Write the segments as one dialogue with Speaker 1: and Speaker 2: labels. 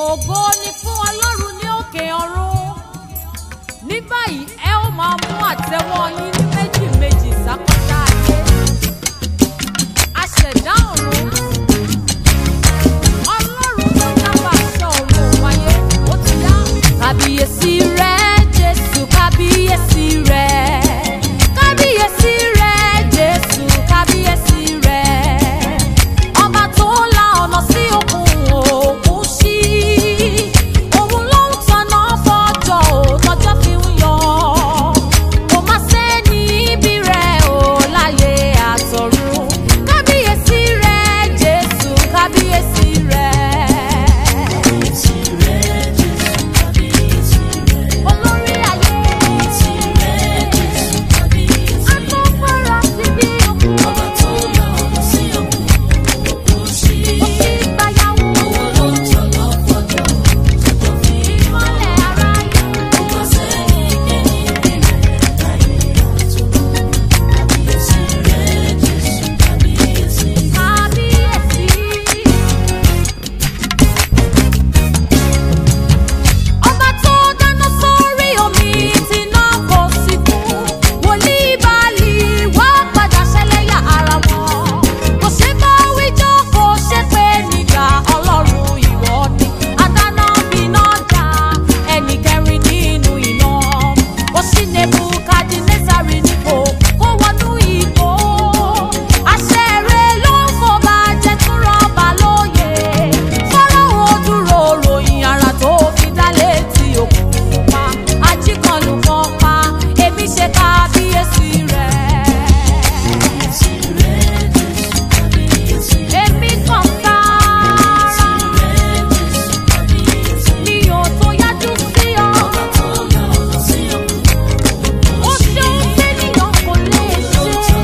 Speaker 1: ògo ni fún ọlọ́run ní òkè ọ̀run ní báyìí ẹ ó máa mú àtẹ́wọ́ yín ní méjì méjì sákọ́tà ayé aṣẹ̀dá ọ̀run ọlọ́run tó dábàá aṣọ ọ̀run wáyé ó ti yá. kábíyèsí rẹ jésù kábíyèsí rẹ kábíyèsí rẹ jésù kábíyèsí rẹ ọba tó la ọ̀nà sí òkun òkun sí òun ló ń tanná fọjọ́ ò tọjọ́ fi ń yọ kò má sẹ́ni ibi rẹ̀ ò láyé àtọ̀run kábíyèsí rẹ jésù kábíyèsí rẹ. olórí ayé agbófinró ti bí òkun òsì gbàyàwó ìmọ̀lẹ̀ aráyé. kábíyèsí. ọba tó dáná sórí omi tí náà kò sí kú wòlíì báàlì wá padà ṣẹlẹ́yà ara wọn kò ṣe bá wíjọ́ kò ṣe pé nígbà ọlọ́run ìwọ ni adáná bíná jà ẹnì kẹrin nínú iná ó sì nebukadnezari nípò kó wọnú ìgbó àṣẹ rẹ ló ń kó bá jẹ tún rọba lóye fọlọ́wọ́ dúró ròyìn ara tó fi dá létí òkun pa ajíkanlù kan pa èmi ṣe kábíyèsí rẹ̀. èmi kàn sáárá mi ò tó yájú sí ọ. ó ṣeun tẹ́nìyàn kò lè ṣe.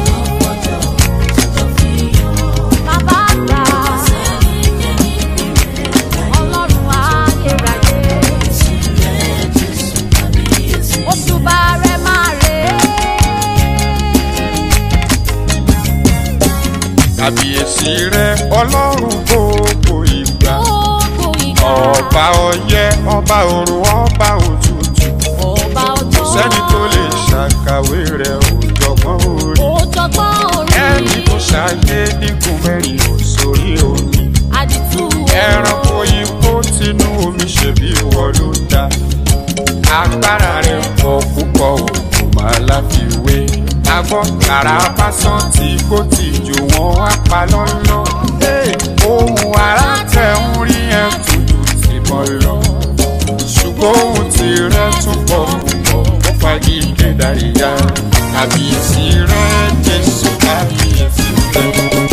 Speaker 1: bàbá àgbà ọlọ́run ayérayé. òṣùbà rẹ̀ máa rè é.
Speaker 2: kàbíyèsí rẹ ọlọ́run gbogbo ìgbà
Speaker 1: gbogbo ìgbà.
Speaker 2: ọba ọyẹ ọba òrùn ọba òtútù
Speaker 1: ọba ọjọ́.
Speaker 2: sẹ́ni tó lè ṣàkàwé rẹ òjọ̀gbọ́n orí
Speaker 1: òjọ̀gbọ́n orí.
Speaker 2: ẹni tó ṣàyé nígun mẹ́rin ò sórí omi
Speaker 1: àdìtú
Speaker 2: ẹranko ikó tinú omi ṣèbí ìwọ ló dá agbára rẹ pọ̀ púpọ̀ òkú máa láfiwé agbọ́n kàrà básán tí kò tí jò wọ́n á pa lọ́lọ́ ohun ara tẹ̀ ń rí ẹ̀ tuntun ti mọ́ lọ ṣùgbọ́n ohun tí rẹ tún pọ̀ púpọ̀ ó fagi ìkédaríyá kàbíyèsí rẹ jésù kàbíyèsí rẹ.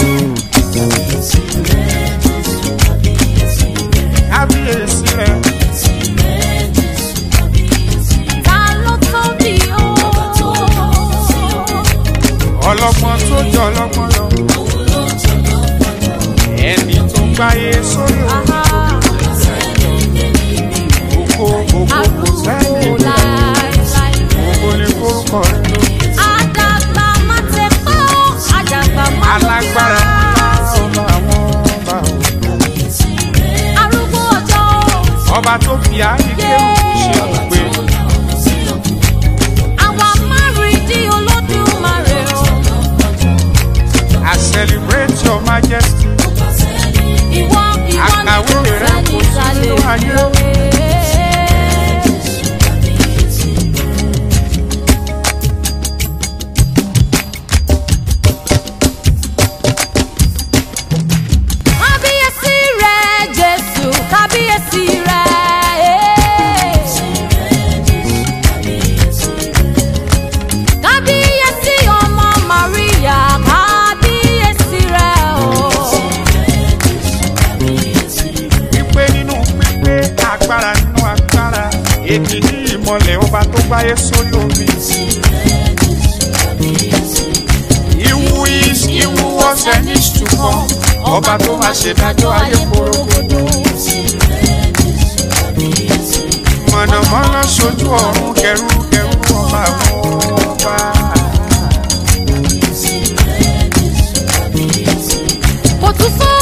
Speaker 2: kábíyèsí rẹ
Speaker 1: ta ló tó bí o.
Speaker 2: ọlọ́gbọ́n tó jọ ọlọ́gbọ́n lọ ẹni tó ń gbáyé sórí òkú òkú òkú kò sẹ́ni
Speaker 1: àbúrò láéláé.
Speaker 2: òkú ní kórúkọ rẹ ló
Speaker 1: àdàgbà má tẹ pọ́ àdàgbà má lọ
Speaker 2: alágbára ọba àwọn ọba
Speaker 1: arúgbó ọjọ́
Speaker 2: ọba tó fi ààyè kéwù ṣe òpè
Speaker 1: àwa márùndí olódùmarè o.
Speaker 2: I celebrate your majesty
Speaker 1: ìwọ ìwọ ni
Speaker 2: Àkàwé
Speaker 1: kò
Speaker 2: rẹ
Speaker 1: sẹ́ni
Speaker 2: kò sí
Speaker 1: ìsàlẹ̀
Speaker 2: nínú ayé.
Speaker 1: òwe. kábíyèsí rẹ jésù kábíyèsí rẹ. kábíyèsí ọmọ maria kábíyèsí rẹ o.
Speaker 2: pípé nínú pípé agbára nínú agbára èdè ní ìmọ̀lẹ̀ ọba tó gbáyé sórí omi. Iwu is iwu was and is to come. Ọba tó máa ṣe dájọ́ ayé korogodo. Mọ̀nàmọ́ná ṣojú ọ̀run kẹrù kẹrù ọba àwọn ọba.
Speaker 1: kò tún sọ